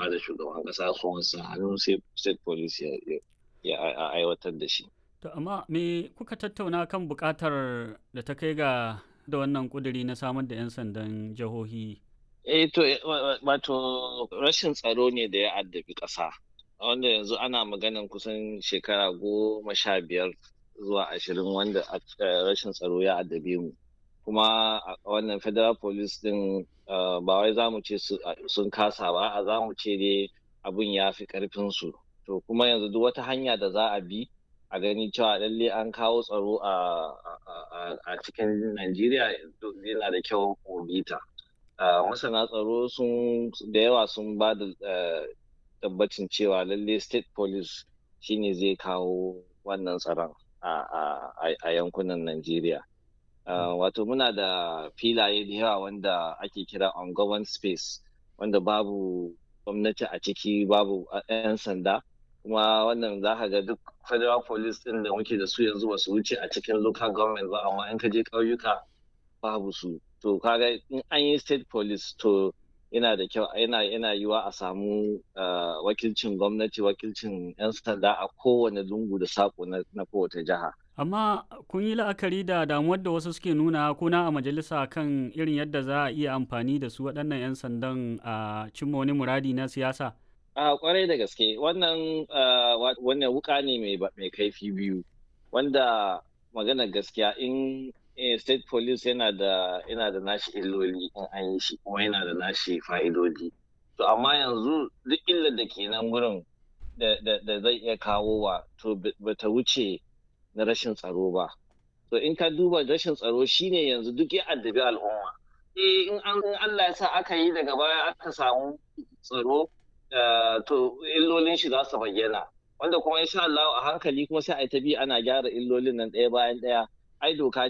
da shugaban ƙasa sun sa hannun sai state police ya aiwatar da shi. To amma me kuka tattauna kan buƙatar da ta kai ga da wannan ƙuduri na samar da 'yan sandan jihohi? Eh to wato rashin tsaro ne da ya addabi ƙasa. Wanda yanzu ana maganan kusan shekara goma sha biyar zuwa ashirin wanda rashin tsaro ya addabe mu. Kuma wannan federal police din ba wai za mu ce sun kasa ba, a za mu ce dai abin ya fi ƙarfinsu. To kuma yanzu duk wata hanya da za a bi a gani cewa lalle an kawo tsaro a cikin Najeriya yana da kyau mu bi ta. Masana tsaro sun da yawa sun ba da tabbacin cewa lalle state police shine zai kawo wannan tsaron a yankunan Najeriya. Wato muna da filaye da yawa wanda ake kira ungoverned space wanda babu gwamnati a ciki babu 'yan sanda. kuma wannan za ka ga duk federal police din da muke da su yanzu ba su wuce a cikin local government ba amma in ka je ƙauyuka babu su to kaga in an yi state police to yana da kyau yana yana yiwa a samu wakilcin gwamnati wakilcin 'yan sanda a kowane lungu da sako na kowace jiha amma kun yi la'akari da damuwar da wasu suke nuna kuna a majalisa kan irin yadda za a iya amfani da su waɗannan 'yan sandan a cimma wani muradi na siyasa A kwarai da gaske wannan wannan wuka ne mai kaifi biyu wanda magana gaskiya in state police yana da yana da nashi illoli in an yi shi kuma yana da nashi fa'idodi to amma yanzu duk illar da ke nan wurin da zai iya kawo wa to bata wuce na rashin tsaro ba to in ka duba rashin tsaro shine yanzu duk ya addabi al'umma eh in Allah ya sa aka yi daga baya aka samu tsaro to illolin shi za su bayyana wanda kuma insha Allah a hankali kuma sai a ta bi ana gyara illolin nan ɗaya bayan ɗaya ai doka